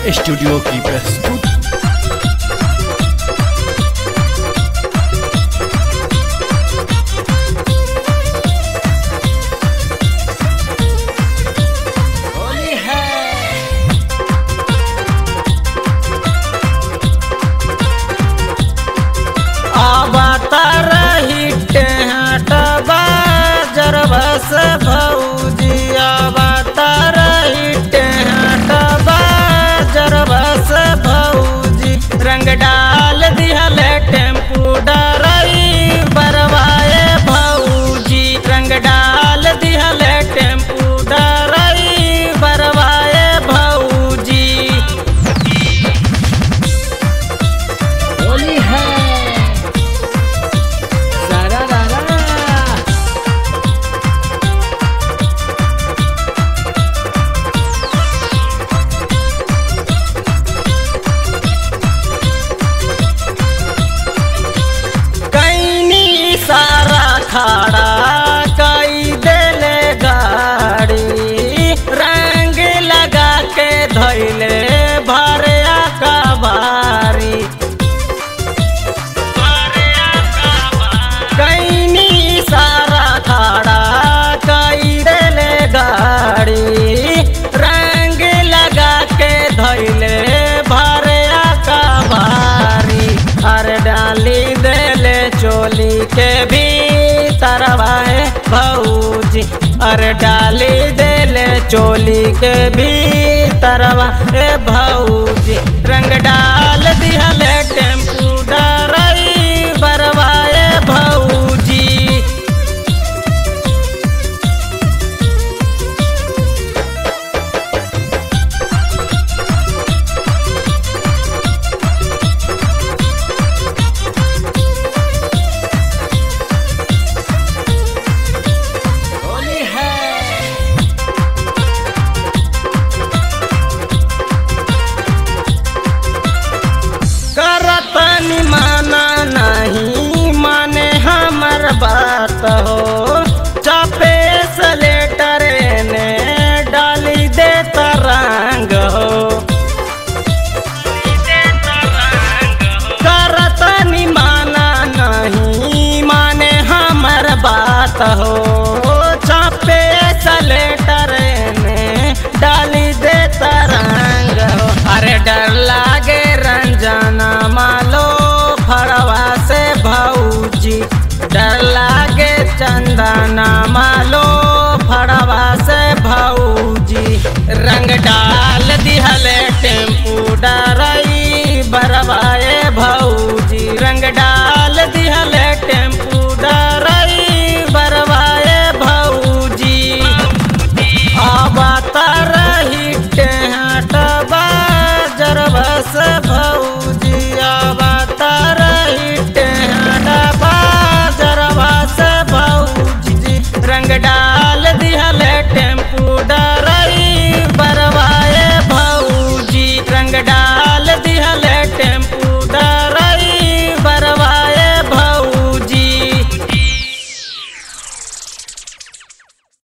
studio की प्रस्तुति होली है अवतार हिटे हटबा जरबस भौजी अवतार हिटे हटबा जरबस भौजी रंग डाल दिहल टेम्पू डरई बरवाए भौजी रंग डाल दिहल टेम्पू डरई बरवाए भौजी होली है सारा रारा कैनी सारा खाड़ा कई देले गाड़ी रंग लगा के धैले भरे कबारी कैनी सारा खाड़ा कई देले गाड़ी रंग लगा के धैले भरे कबारी हर डाली देले चोली के भी तरवाए भौजी अरे डाली देले चोली के भी तरवा ए भौजी रंग डाल दिहले टेम्पू डरई बरवाए भौजी होली है करतनी माना नहीं माने हमर बात हो चापे से लेटर ने डाली दे तरंग हो करतनी माना नहीं माने हमर बात हो चापे से लेटर ने डाली दे तरंग हो अरे डर लागे रंजना मालो फड़वा से भौजी डर लागे चंदना मालो फड़वा से भौजी रंग डाल दिहले टेम्पू डर